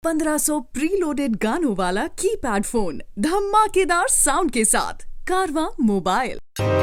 1500 preloaded गानों वाला keypad phone धमाकेदार साउंड के साथ कारवा मोबाइल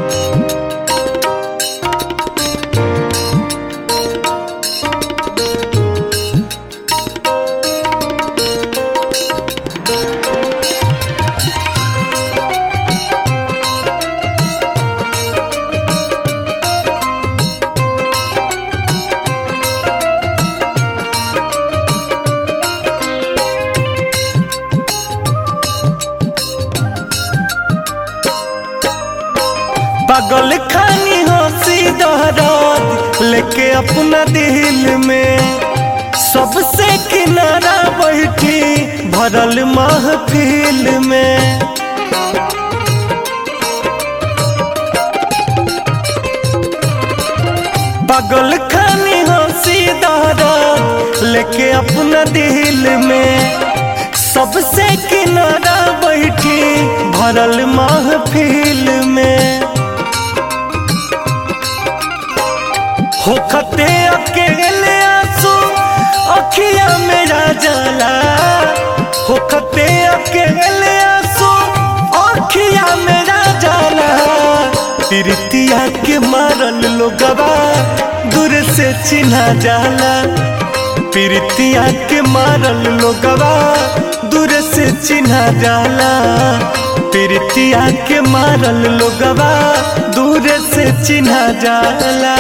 पागल खानी हंसी दहरात लेके अपना दिल में सबसे किनारा बैठी भरल महफिल में पागल खानी हंसी दहरात लेके अपना दिल में सबसे किनारा बैठी भरल महफिल में होखते अकेले आंसू अखिया मेरा जाला होखते अकेले आंसू अखिया मेरा जाला प्रीतिया के मारल लोगवा दूर से चिन्हा जाला प्रीतिया के मारल लोगवा दूर से चिन्हा जाला प्रीतिया के मारल लोगवा दूर से चिन्हा जाला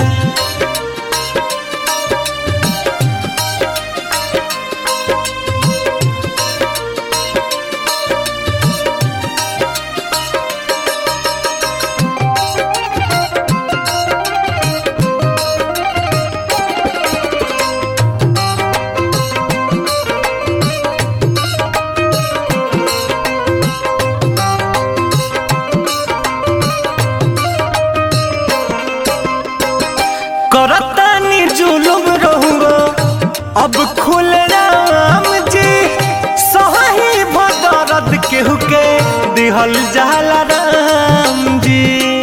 करतानी जुलुम रहुआ अब खुल राम जी सही भदरद केहू के दिहल जाला राम जी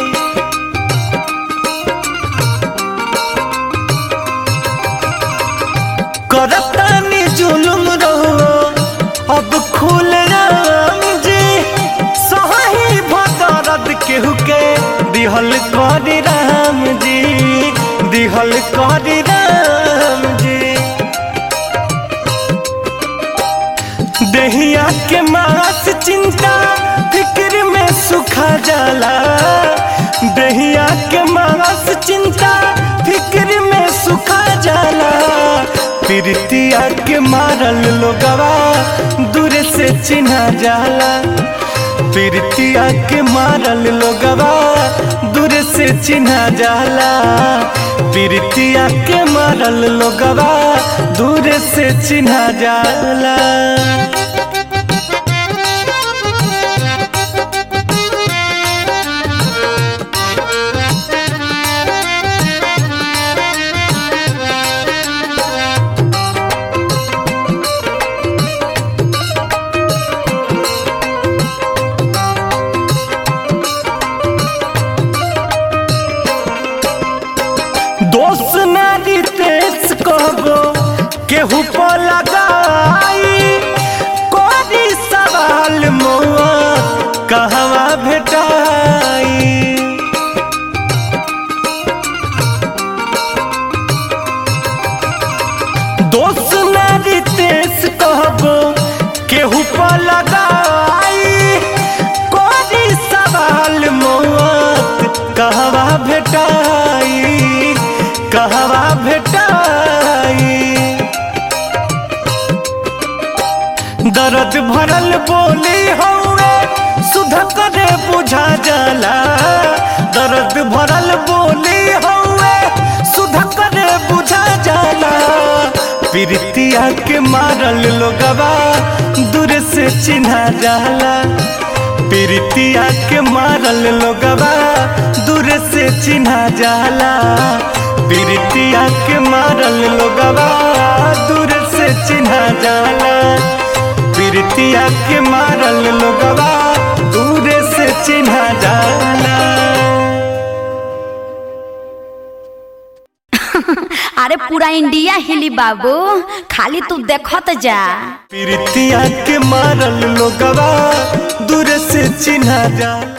करतानी जुलुम रहुआ अब खुल राम जी सही भदरद केहू के दिहल करी राम जी दिहल करी राम जी दहिया के मास चिंता फिक्र में सुखा जाला दहिया के मास चिंता फिक्र में सुखा जाला प्रीतिया के मारल लोगवा दूर से चिन्हा जाला प्रीतिया के मारल लोगवा दूर से चिन्हा जाला प्रीतिया के मारल लोगवा दूर से चिन्हा जाला दोस्त नारी तेज कहबो केहू पर लगाई कोरी सवाल मौआ कहवा भेटाई दोस्त नारी तेज कहबो केहू पर लगाई कोरी सवाल मौत कहवा भेटाई कहवा भेटाई दर्द भरल बोली हौवे सुध करे बुझा जाला दर्द भरल बोली हौवे सुध करे बुझा जाला प्रीतिया के मारल लोगवा दूर से चिन्हा जाला प्रीतिया के मारल लोगवा दूर से चिन्हा जाला प्रीतिया के मारल लोगवा दूर से चिन्हा जाला प्रीतिया के मारल लोगवा दूर से चिन्हा जाला अरे पूरा इंडिया हिली बाबू खाली तू देखत जा प्रीतिया के मारल लोगवा दूर से चिन्हा जाला